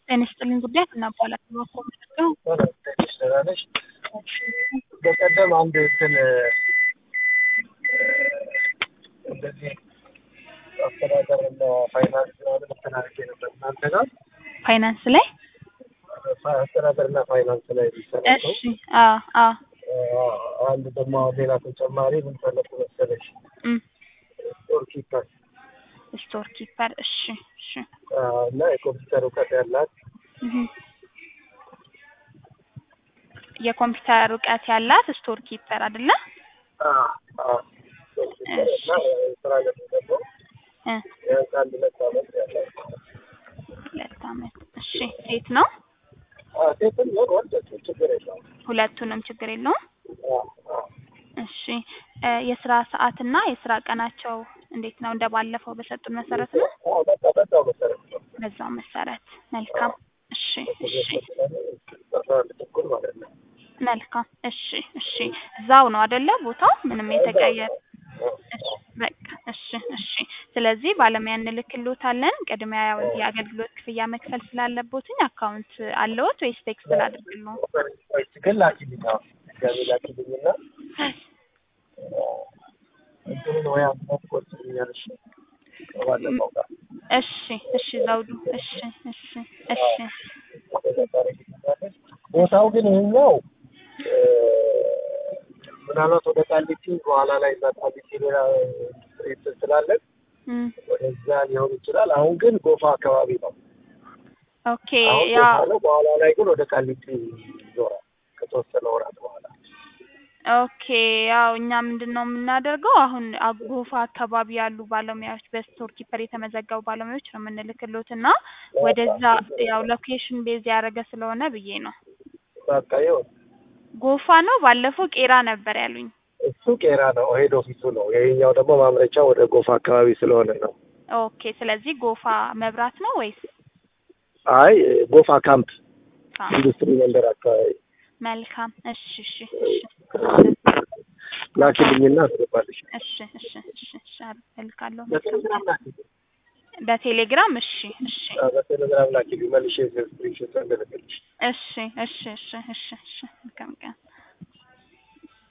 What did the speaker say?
ጤና ይስጥልኝ ጉዳይ እናባላለን እባክዎ ምንድነው? ትንሽ ደህና ነሽ? በቀደም አንድ እንትን እንደዚህ አስተዳደርና ፋይናንስ ምናምን እንትን አድርጌ ነበር እናንተ ጋር ፋይናንስ ላይ አስተዳደርና ፋይናንስ ላይ የሚሰራ ሰው እሺ አዎ አዎ አንድ ደግሞ ሌላ ተጨማሪ ምን ፈለኩ መሰለሽ እም ስቶር ኪፐር ስቶር ኪፐር እሺ እሺ እና የኮምፒውተር እውቀት ያላት እህ የኮምፒውተር እውቀት ያላት ስቶር ኪፐር አይደለ? እና ስራ ለምን ደግሞ እ ቢያንስ አንድ ሁለት ዓመት ያላት ሁለት ዓመት እሺ ሴት ነው? ሴትም ቢሆን ወንድ ችግር የለውም። ሁለቱንም ችግር የለውም። እሺ እ የስራ ሰዓትና የስራ ቀናቸው እንዴት ነው? እንደ ባለፈው በሰጡን መሰረት ነው? አዎ በቃ በዛው መሰረት ነው። በዛው መሰረት መልካም። እሺ እሺ አስራ አንድ ተኩል ማለት ነው። መልካም እሺ እሺ እዛው ነው አይደለ ቦታው ምንም የተቀየረ እሺ በቃ እሺ እሺ ስለዚህ ባለሙያ እንልክልዎታለን ቅድሚያ ያው የአገልግሎት ክፍያ መክፈል ስላለቦትኝ አካውንት አለዎት ወይስ ቴክስት ላድርግልዎ ግን ላኪልኝ አሁን ድጋሜ ላኪልኝና እንትኑን ወይ አምናት ቆርጥልኛለሽ ከባለፈው ጋር እሺ እሺ ዘውዱ እሺ እሺ እሺ ቦታው ግን ይሄኛው እ ምናልባት ወደ ቃሊቲ በኋላ ላይ እዛ ቃሊቲ ሌላ ኢንዱስትሪ ስላለን እም ወደዛ ሊሆን ይችላል። አሁን ግን ጎፋ አካባቢ ነው። ኦኬ አሁን ያው ጎፋ ነው። በኋላ ላይ ግን ወደ ቃሊቲ ይዞራል ከተወሰነ ወራት በኋላ። ኦኬ ያው እኛ ምንድን ነው የምናደርገው አሁን አጎፋ አካባቢ ያሉ ባለሙያዎች በስቶር ኪፐር የተመዘገቡ ባለሙያዎች ነው የምንልክሎት እና ወደዛ ያው ሎኬሽን ቤዝ ያደረገ ስለሆነ ብዬ ነው። በቃ ይኸው ጎፋ ነው ባለፈው ቄራ ነበር ያሉኝ። እሱ ቄራ ነው፣ ሄድ ኦፊሱ ነው። ይሄኛው ደግሞ ማምረቻ ወደ ጎፋ አካባቢ ስለሆነ ነው። ኦኬ ስለዚህ ጎፋ መብራት ነው ወይስ አይ ጎፋ ካምፕ ካ- ኢንዱስትሪ መንደር አካባቢ መልካም እሺ እሺ እሺ ላኪልኝና አስገባልሽ። እሺ እሺ እሺ እሺ እልካለሁ መልካም በቴሌግራም ላኪልኝ። በቴሌግራም እሺ እሺ አዎ፣ በቴሌግራም ላኪልኝ መልሼ ስክሪንሾት እንድልክልሽ። እሺ እሺ እሺ እሺ እሺ መልካም ቀን